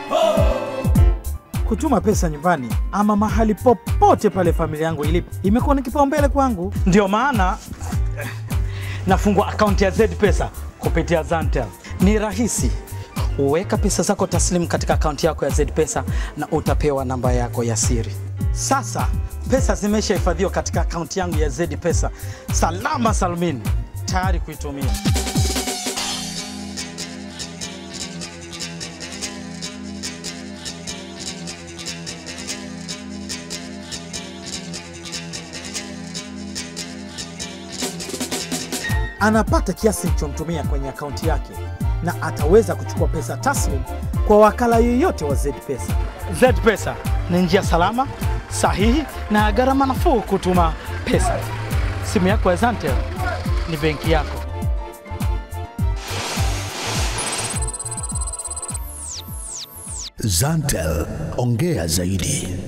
Kutuma pesa nyumbani ama mahali popote pale familia yangu ilipo imekuwa ni kipaumbele kwangu. Ndio maana eh, nafungua akaunti ya Z-Pesa kupitia Zantel. Ni rahisi. Weka pesa zako taslimu katika akaunti yako ya Z-Pesa na utapewa namba yako ya siri. Sasa pesa zimeshahifadhiwa katika akaunti yangu ya Z-Pesa, salama salmini, tayari kuitumia. anapata kiasi nilichomtumia kwenye akaunti yake na ataweza kuchukua pesa taslim kwa wakala yoyote wa Z-Pesa. Z-Pesa ni njia salama, sahihi na ya gharama nafuu kutuma pesa. Simu yako ya Zantel ni benki yako. Zantel, ongea zaidi.